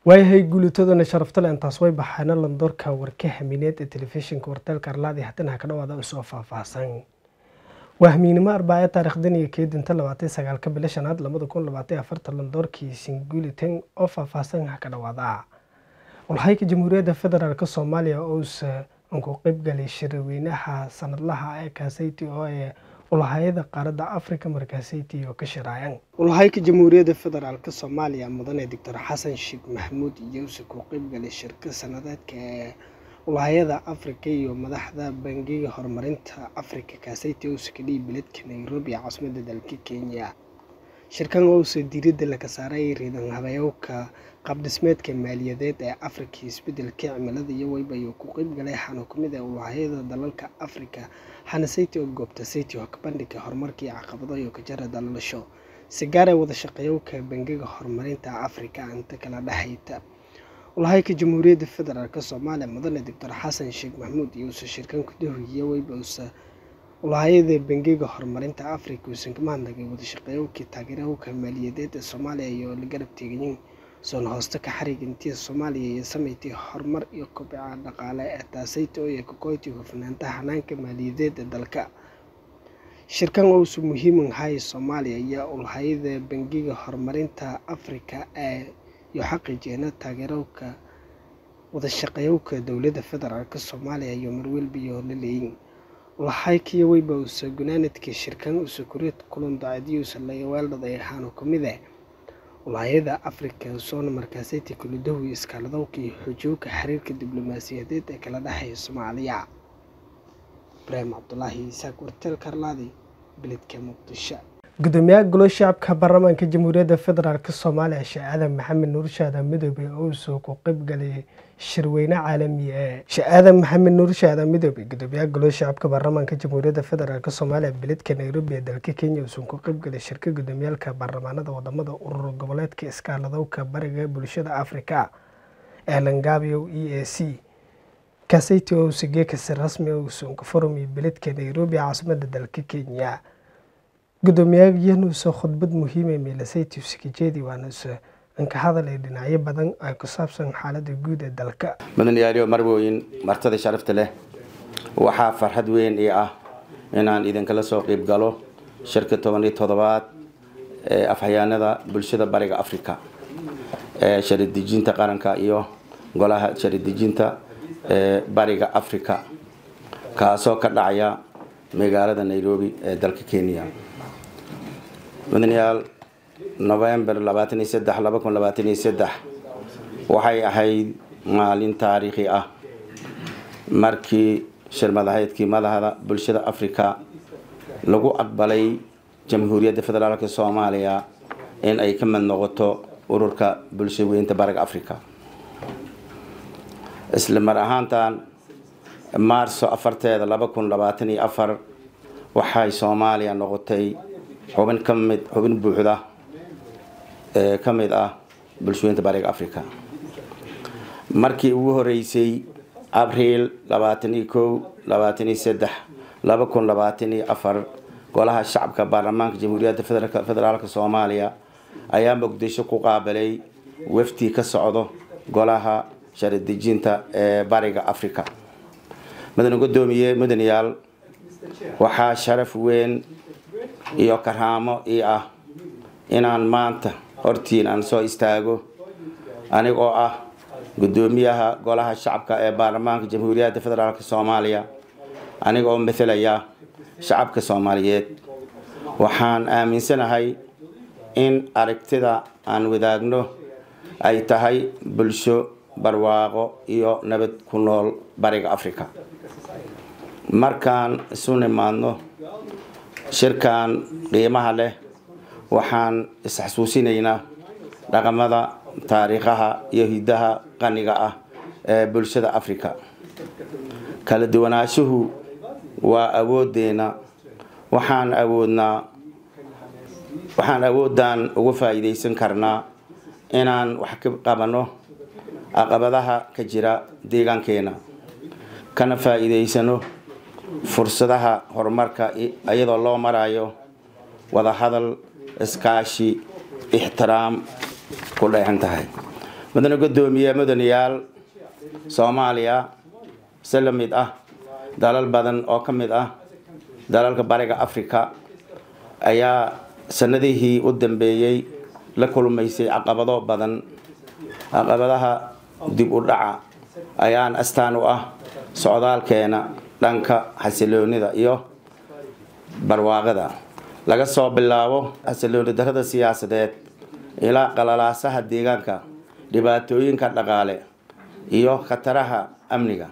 waayahay guulitadana sharaftale intaas way baxaana landoorka warka hamiineed ee telefishinka warteelka arlaadi haddana ka dhawaada usoo faahfaahsan waa hamiinimo arbaayo taarikhdan iyo keedinta labaatan sagaalka bilo shanaad labada kun labaatan afarta landoorkii singulitan oo faahfaahsan ha ka dhawaada walhayka jamhuuriyadda federaalk soomaaliya ousa ku qeybgalay shirweynaha sanadlaha ee kaasayti oo ee ulahayada qaaradda africa markaasayti oo ka shiraayan ulahayka jamhuuriyadda federaalk soomaaliya mudane doctor xasan sheekh maxamuud iyousa ku qeybgalay shirka sanadeedka ee ulahayada africa iyo madaxda bangiga horumarinta africa kaasayti ousa ka dhihi beledka nairobi ee caasimada dalka kenya shirkan ousa diiradda laga saaray riidan habeeyowka qaabdhismeedka maaliyadeed ee afrika isbedelka cimilada iyo weyba ayuu ku qeybgalay xanu kamid ee ulahayada dalalka afrika xana sayti oo goobta sayti oo ka bandhiga horumarkii caqabado iyo kajara dalalasho si gaar ee wada shaqeeyowka bangiga horumarinta afrika inta kala dhexayta ulahayka jamhuuriyadda federaalk soomaaliya mudane doctor xasan sheekh maxamuud iyousa shirkan kudahoyiye weyba usa ulahayada bangiga horumarinta afrika uusan ka mahadnagay wada shaqeeyowkii taageerahowka maaliyadeed ee soomaaliya iyo la garab teegayin soon hoosta ka xariga intii soomaaliya iyo sameyti horumar iyo kobca dhaqaale ee taasayta oo kakoyti hufnaanta hanaanka maaliyadeed ee dalka shirkan ousu muhiiman hay soomaaliya iyo ulahayada bangiga horumarinta afrika ee iyo xaqiijeena taageerowka wada shaqeeyowka dowladda federaalk soomaaliya iyo marwelbiyo la leeyin ulahaykiyo weyba usa gunaanadka shirkan usa kureed kulan daacadiyuusa laweeldhaday ahaanu kamid eh ulahayada afrika soona markaasayti kuladowi iskaaladowka iyo xoojowka xiriirka diblomaasiyadeed ee kala dhexeeya soomaaliya ibraahim cabdulaahi isaaq warteel karlaadi beledka muqdisho gudoomiyaha golo shacabka baarlamaanka jamhuuriyadda federaalk soomaaliya sheekh aadan maxamed nuur shaadan midoobe ouso ku qeybgalay shirweyne caalami ee sheekh aadan maxamed nuur shaadan midoobe gudoomiyaha golo shacabka baarlamaanka jamhuuriyadda federaalk soomaaliya beledka nairobi ee dalka kenya uusan ku qeybgalay shirka gudoomiyaalka baarlamaanada wadamada urur goboleedka iskaaladowka bariga bulshada afrika ee langabio e a c kasayti ousa geekasi rasmi uusan ka furumi beledka nairobi caasimada dalka kenya gudoomiyayanuusa khudbad muhiima meelasayti usakajeedi waanuusa anka hadal ee dhinacyo badan ay ku saabsan xaalada guud ee dalka mudanayaaliyo marwooyin martada sharafta leh waxaa farxad weyn ii ah inaan idinkala soo qeyb galo shirka toban iyo toddobaad ee afhayaanada bulshada bariga africa ee sharidejinta qaranka iyo golaha sharidejinta ee bariga africa kaasoo ka dhacaya magaalada nairobi ee dalka kenya mudanayaal november labaatan iyo saddex laba kun labaatan iyo saddex waxay ahayd maalin taariikhi ah markii shirmadahaydkii madaxda bulshada africa lagu aqbalay jamhuuriyadda federaalk soomaaliya in ay ka mid noqoto ururka bulsha weynta bariga africa isla mar ahaantan maarso afarteeda laba kun labaatan iyo afar waxay soomaaliya noqotay xubin ka mid xubin buuxda ee ka mid ah bulshooyinta bariga africa markii ugu horeysay abriil labaatan iyo kow labaatan iyo saddex laba kun labaatan iyo afar golaha shacabka baarlamaanka jamhuuriyadda federaalk soomaaliya ayaa muqdisho ku qaabilay waftii ka socdo golaha sharidejinta ee bariga africa mudane gudoomiye mudanayaal waxaa sharaf weyn iyo karaamo ii ah inaan maanta hortiin aan soo istaago anigoo ah gudoomiyaha golaha shacabka ee baarlamaanka jamhuuriyadda federaalk soomaaliya anigoo mathalaya shacabka soomaaliyeed waxaan aaminsanahay in aragtida aan wadaagno ay tahay bulsho barwaaqo iyo nabad ku nool bariga africa markaan isu nimaadno shirkan qiimaha leh waxaan isxasuusinaynaa dhaqamada taariikhaha iyo hidaha qaniga ah ee bulshada africa kala duwanaanshuhu waa awoodeena waxaan awoodnaa waxaan awooddan uga faa'iidaysan karnaa inaan wax ka qabanno caqabadaha ka jira deegaankeena kana faa'iidaysano fursadaha horumarka iyadoo loo marayo wadahadal iskaashi ixtiraam ku dheexan tahay mudane guddoomiye mudanayaal soomaaliya si la mid ah dalal badan oo ka mid ah dalalka bariga africa ayaa sanadihii u dambeeyey la kulmaysay caqabado badan caqabadaha dib u dhaca ayaan astaan u ah socdaalkeena dhanka xasiloonida iyo barwaaqada laga soo bilaabo xasilooni darada siyaasadeed ilaa qalalaasaha deegaanka dhibaatooyinka dhaqaale iyo khataraha amniga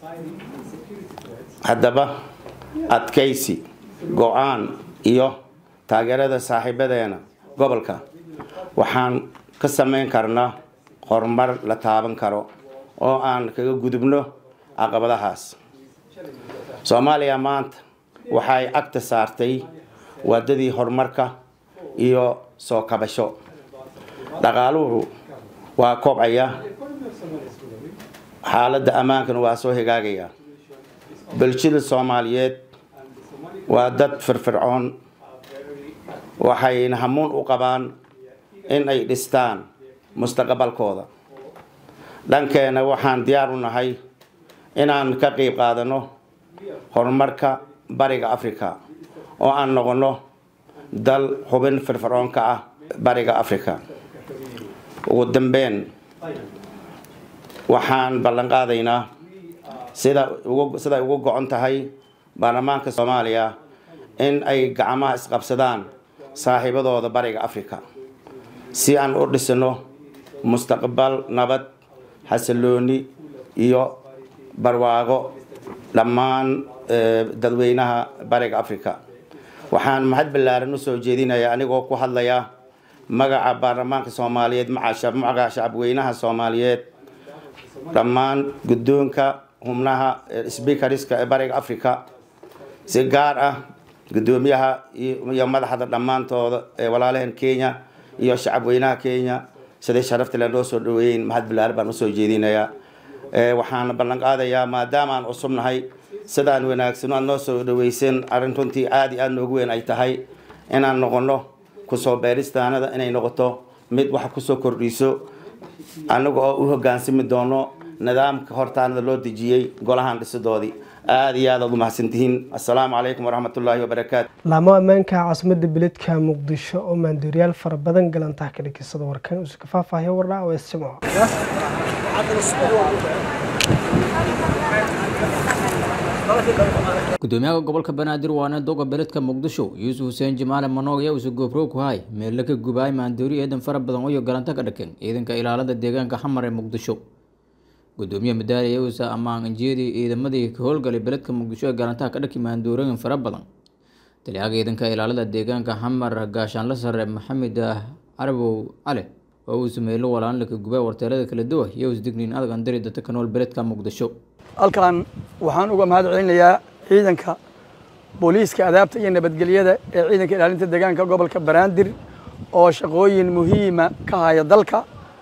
haddaba adkaysi go-aan iyo taageerada saaxiibadeena gobolka waxaan ka samayn karnaa horumar la taaban karo oo aan kaga gudubno caqabadahaas soomaaliya maanta waxay agta saartay waadadii horumarka iyo soo kabasho dhaqaaluhu waa kobcaya xaaladda ammaankana waa soo hagaagaya bulshada soomaaliyeed waa dad firfircoon waxayna hamuun u qabaan in ay dhistaan mustaqbalkooda dhankeena waxaan diyaar u nahay inaan ka qeyb qaadano horumarka bariga africa oo aan noqono dal xubin firfircoon ka ah bariga africa ugu dambeyn waxaan ballan qaadaynaa sida ugu siday ugu go-on tahay baarlamaanka soomaaliya in ay gacmaha isqabsadaan saaxiibadooda bariga africa si aan u dhisno mustaqbal nabad xasilooni iyo barwaaqo dhammaan dadweynaha bariga africa waxaan mahad ballaaran usoo jeedinayaa anigoo ku hadlaya magaca baarlamaanka soomaaliyeed magaca shacabweynaha soomaaliyeed dhammaan guddoonka xubnaha sbiikariska ee bariga africa si gaar ah guddoomiyaha iyo madaxda dhammaantooda ee walaalaheen kenya iyo shacabweynaha kenya siday sharafta le noo soo dhaweeyeyn mahad ballaaran baan usoo jeedinayaa waxaan ballan qaadayaa maadaama aan cusubnahay sidaan wanaagsan aad noo soo dhaweyseen arrin runtii aada iyo aada noogu weyn ay tahay inaan noqono kusoo beeristaanada inay noqoto mid wax kusoo kordhiso anaga oo u hogaansami doono nidaamka hortaanada loo dejiyey golahan dhisidoodii aada iyo aad aad u mahadsantihiin assalaamu calaykum waraxmat ullaahi wabarakaatu laamo ammaanka caasimada beledka muqdisho oo maandooriyaal fara badan galantaha ka dhakisada warkan usu ka faahfaahiyo wardhaa oo isjimco gudoomiyaha gobolka banaadir waana doga beledka muqdisho yuusuf xuseen jimaale manoog ayaa usu goobrow ku hay meelle ka gubaay maandoori eedan fara badan oyo galanta ka dhaken ciidanka ilaalada deegaanka xamar ee muqdisho gudoomiye madaali ayaa usa ammaan injiyadii ciidamadii ka howlgalay beledka muqdisho ee galantaha ka dhaki maandoorooyin fara badan taliyaha ciidanka ilaalada deegaanka xamar gaashaanla sare maxamed carabow cali oo uu sameeylo walaan laka gubay warteelada kala duwa iyo isdigniin adag andari dadka ka nool beledka muqdisho halkan waxaan uga mahad celinayaa ciidanka booliiska adaabta iyo nabadgelyada ee ciidanka ilaalinta deegaanka gobolka banaadir oo shaqooyin muhiima ka haya dalka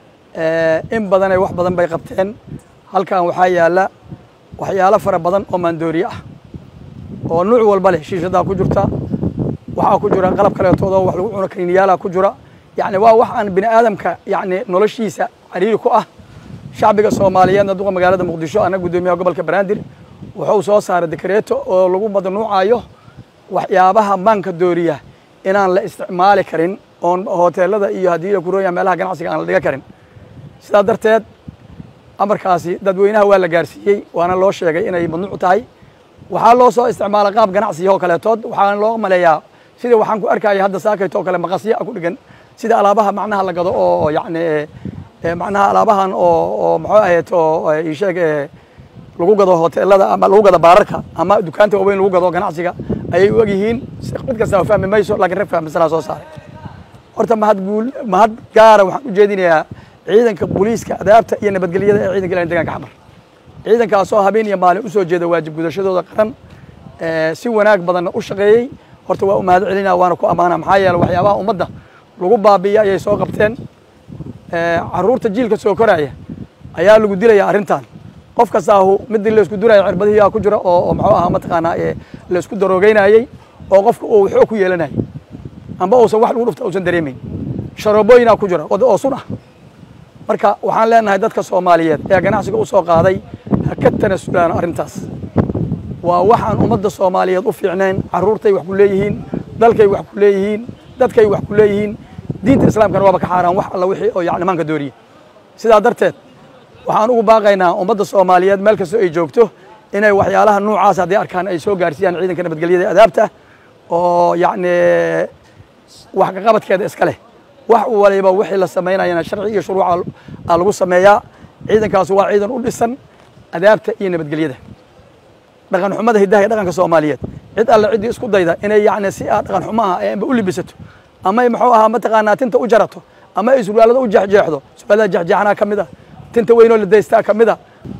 in badanay wax badan bay qabteen halkan waxaa yaala waxyaalo fara badan oo maandooriye ah oo nuuc walba leh shiishadaa ku jirta waxaa ku jira qalab kaleetoodoo wax lagu cuno kaniiniyaalaa ku jira yacni waa wax aan bini aadamka yacni noloshiisa cariiri ku ah shacbiga soomaaliyeedna duqa magaalada muqdisho ana guddoomiyaha gobolka banaadir wuxuu soo saaray dekareeto oo lagu madanuucayo waxyaabaha maanka dooriya inaan la isticmaali karin oon hoteelada iyo haddii la kurooya meelaha ganacsiga aan la dhiga karin sidaa darteed amarkaasi dadweynaha waa la gaarsiiyey waana loo sheegay inay mamnuuc tahay waxaa loo soo isticmaala qaab ganacsiya oo kaleetood waxaana loo maleeyaa sidii waxaan ku arkaya hadda saakayto oo kale maqasya ku dhigan sida alaabaha macnaha la gado oo yacni macnaha alaabahan oo oo muxuu ahayd oo isheeg lagu gado hoteelada ama lagu gado baararka ama dukaanta waaweyn lagu gado ganacsiga ayay u egyihiin mid kasta fahmi mayso laakiin rag fahmisanaa soo saaray horta mahad guul mahad gaara waxaan u jeedinayaa ciidanka booliiska adaabta iyo nabadgelyada ee ciidanka ilaalinta deegaanka xamar ciidankaasoo habeen iyo maalin usoo jeeda waajib gudashadooda qaran si wanaag badanna u shaqeeyey horta waa u mahad celinaa waana ku ammaana maxaa yeele waxyaabaha ummadda lagu baabi'iya ayay soo qabteen caruurta jiilka soo koraya ayaa lagu dilaya arrintan qof kastaahu midii laysku duraya cirbadihiyaa ku jira oo muxuu ahaa mataqaanaa laysku daroogeynayey oo qofka uu xoog ku yeelanayay amba uusan wax lagu dhufta uusan dareemayn sharoobooyinaa ku jira oo sun ah marka waxaan leenahay dadka soomaaliyeed ee ganacsiga u soo qaaday ha ka tanasulaan arrintaas waa waxaan ummadda soomaaliyeed u fiicnayn carruurtay wax ku leeyihiin dalkay wax ku leeyihiin dadkay wax ku leeyihiin diinta islaamkana waaba ka xaaraan wax alla wixii oo yacni maanka dooriye sidaa darteed waxaan ugu baaqaynaa ummadda soomaaliyeed meel kastoo ay joogto inay waxyaalaha noocaas haddii arkaan ay soo gaarsiiyaan ciidanka nabadgelyada adaabta oo yacni wax kaqabadkeeda iska leh wax waliba wixii la samaynayana sharci iyo shuruuca aa lagu sameeyaa ciidankaas waa ciidan u dhisan adaabta iyo nabadgelyada dhaqan xumada hiddaha iyo dhaqanka soomaaliyeed cid alle ciddii isku dayda inay yacni si aad dhaqan xumaha amba u libisato ama ay muxuu ahaa mataqaanaa tinta u jarato ama ay surwaalada u jeexjeexdo surwaalada jeexjeexanaa ka mid a tinta weynoo la daystaa ka mid a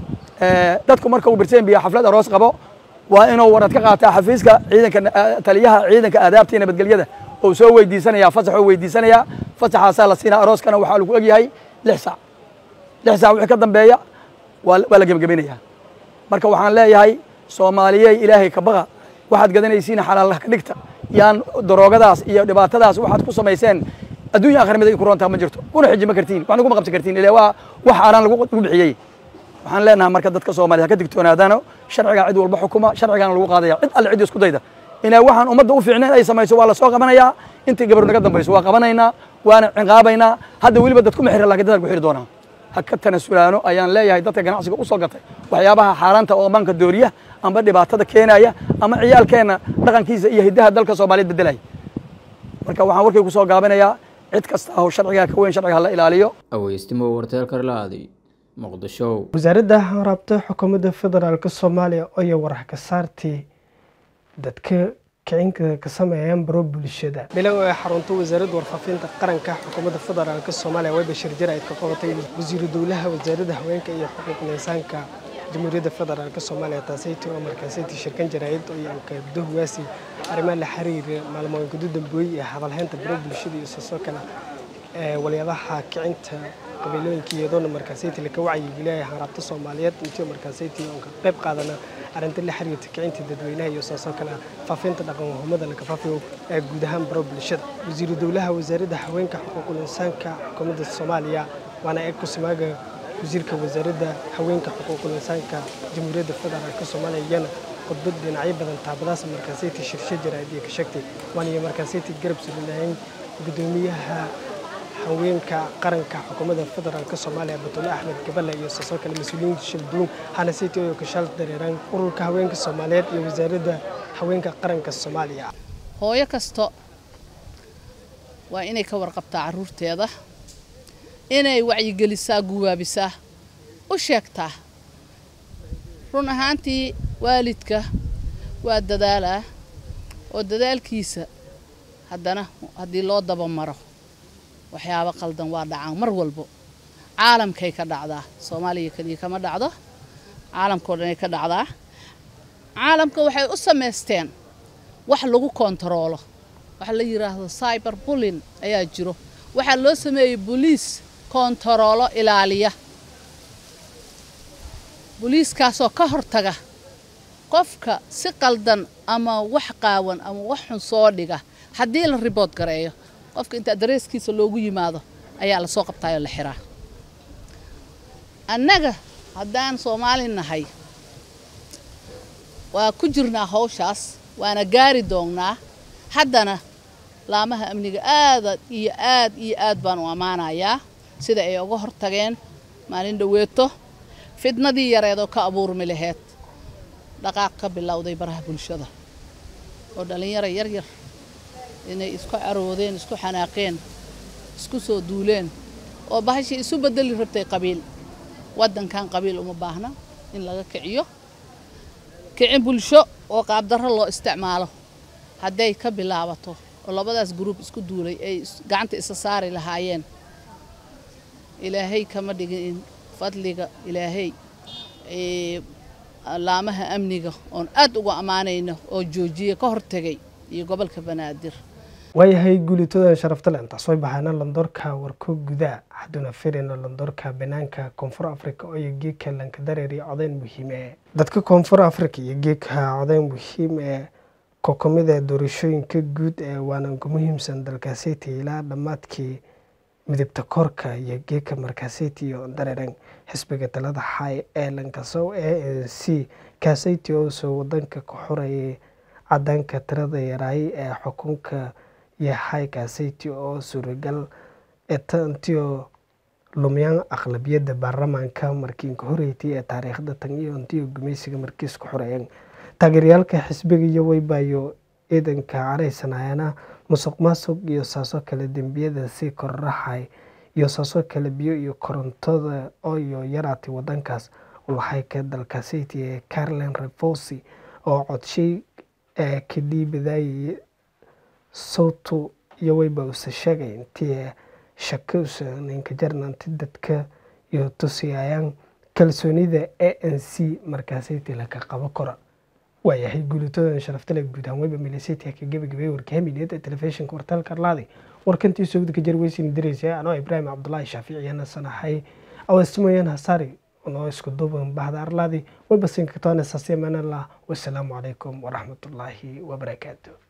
dadku marka uu birteen biya xaflad aroos qabo waa inuu warad ka qaataa xafiiska ciidanka taliyaha ciidanka aadaabta iyo nabadgelyada oo soo weydiisanaya fasax oo weydiisanaya fasaxaasaa la siinaa arooskana waxaa lagu egyahay lix saac lix saac wixii ka dambeeya waa waa la gebagabaynayaa marka waxaan leeyahay soomaaliyey ilaahay ka baqa waxaad gadanaysiin xalaal ka dhigta yaan daroogadaas iyo dhibaatadaas waxaad ku samayseen adduunya akhir mid ay ku roontaa ma jirto kuna xiji ma kartiin waxna kuma qabsan kartiin ilaa waa wax aanan lagu lagu bixiyey waxaan leenahay marka dadka soomaaliya ka digtoonaadaano sharciga cid walba xukuma sharcigana lagu qaadaya cid alle cid isku dayda inay waxaan ummadda u fiicnayn ay samayso waa la soo qabanayaa intii gabar naga dambayso waa qabanaynaa waana ciqaabaynaa hadda weliba dad kuma xiran lakin dadaan ku xiri doonaa ha ka tanasulaano ayaan leeyahay dadka ganacsiga u soo gatay waxyaabaha xaaraanta oo manka dooriya amba dhibaatada keenaya ama ciyaalkeenna dhaqankiisa iyo hiddaha dalka soomaaliyeed bedelaya marka waxaan warkay ku soo gaabinayaa cid kasta oo sharcigaa ka weyn sharciga hala ilaaliyo aweystimo warteel karlaadi muqdisho wasaaradda raabta xukuumadda federaalk soomaaliya oyo warax ka saartii dadka kicinka ka sameeyaan baro bulshada bilow ee xarunta wasaaradda warfaafinta qaranka xukuumadda federaalk soomaaliya way bashir jir ayd ka qabatay wasiiru dowlaha wasaaradda haweenka iyo xuquuqul insaanka jamhuuriyadda federaalk soomaaliya taasaytii oo markaasaytii shirkan jaraa'id iyo kabdahuwaasi arrimaha la xiriira maalmooyin gudu dambooye ee hadalhaynta baro bulshada iyo soo kale ee waliyadaha kicinta qabiilooyinka iyadoona markaasayti laka wacyigeliya haraabta soomaaliyeed intii markaasayti oon ka qayb qaadana arrinta la xiriirta kicinta dadweynaha iyo saasoo kale faafinta dhaqanwahumada la kafaafiyo ee guud ahaan baro bulshada wasiiru dowlaha wasaaradda haweenka xuquuqul insaanka xukuumadda soomaaliya waana eeg kusimaaga wasiirka wasaaradda haweenka xuquuqul insaanka jamhuuriyadda federaalk soomaaliya iyana khudbad dhinacyo badan taabadaas markaasayti shirshe jaraa'id iyo ka sheegtay waana markaasayti garab sulinahayn gudoomiyaha haweenka qaranka xukuumadda federaalk soomaaliya batole axmed gabale iyo saasoo kale mas-uuliyiinta shalduun hanasiti oo kashaal dareeraan ururka haweenka soomaaliyeed iyo wasaaradda haweenka qaranka soomaaliya hooyo kasto waa inay ka warqabtaa carruurteeda inay wacyigelisaa guwaabisaa u sheegtaa run ahaantii waalidka waa dadaalaa oo dadaalkiisa haddana haddii loo dabamaro waxyaabo qaldan waa dhacaan mar walbo caalamkay ka dhacdaa soomaaliya keliya kama dhacdo caalamkao dhanay ka dhacdaa caalamka waxay u samaysteen wax lagu kontaroolo waxa la yidhaahdo cyber bullin ayaa jiro waxaa loo sameeyey boliis kontaroolo ilaaliya boliiskaasoo ka hortaga qofka si qaldan ama wax qaawan ama wax xun soo dhiga haddii la ribood gareeyo qofka inta dareeskiisa loogu yimaado ayaa la soo qabtaayoo la xiraa annaga haddaan soomaali nahay waa ku jirnaa hawshaas waana gaari doonnaa haddana laamaha amniga aada iyo aad iyo aad baan u ammaanayaa sida ay uga hortageen maalin dhoweeto fidnadii yareedoo ka abuurmi laheyd dhaqaaq ka bilowday baraha bulshada oo dhallinyaro yaryar inay isku caroodeen isku xanaaqeen isku soo duuleen oo bahashii isu bedeli rabtay qabiil waddankan qabiil uma baahna in laga kiciyo kicin bulsho oo qaabdarro loo isticmaalo hadday ka bilaabato oo labadaas gruub isku duulay ay gacanta isa saari lahaayeen ilaahay kama dhigin in fadliga ilaahay laamaha amniga oon aad uga ammaanayno oo joojiya ka hortegay iyo gobolka banaadir waayahay guulitoodan sharaftale intaas way baxaana landoorka warko gudaa hadduna firina landoorka banaanka koonfur africa iyo geedka lankadareer iyo codayn muhiim ee dadka koonfur africa iyo geedka codayn muhiim ee kokomida doorashooyinka guud ee waana ugu muhiimsan dalkaaseyta ilaa dhammaadkii midibta korka iyo geeka markaasiti oo dareeran xisbiga talada xay ee lankasow a n c kaasiti oo soo wadanka ku xurayay cadaanka tirada yaraay ee xukunka yahay kaasiti oo suuragal etantiyo lumyaan aqlabiyadda baarlamaanka markiinka horeeytay ee taariikhda tan iyo intiyo gumaysiga markiis ku xoreeyeen taageerayaalka xisbiga iyo weybayo ciidanka caraysanayana musuq maasuq iyo saasoo kale dembiyada sii korraxay iyo saasoo kale biyo iyo korontada ooyo yaraatay wadankaas ulahayka dalkaasiti ee carlen refosi oo codshay ee ka dhiibadaayay sawtu iyo weyba usa sheegay intii shako usa ninka jarnanti dadka iyo tusiyayaan kalsoonida a n c markaasiti laka qabo kora waayahay guulitoodan sharaftale guud ahaan weyba miliseti ka gebagabay warkahamineed ee telefishinka wartaalka arlaadi warkantii sogda ka jarweysin diraysa anoo ibraahim cabdulaahi shaaficiyana sanahay awastimoyan hasaari noo isku duuban bahda arlaadi weyba sinka toona saasiya manallah wasalaamu calaykum waraxmatullaahi wabarakaatu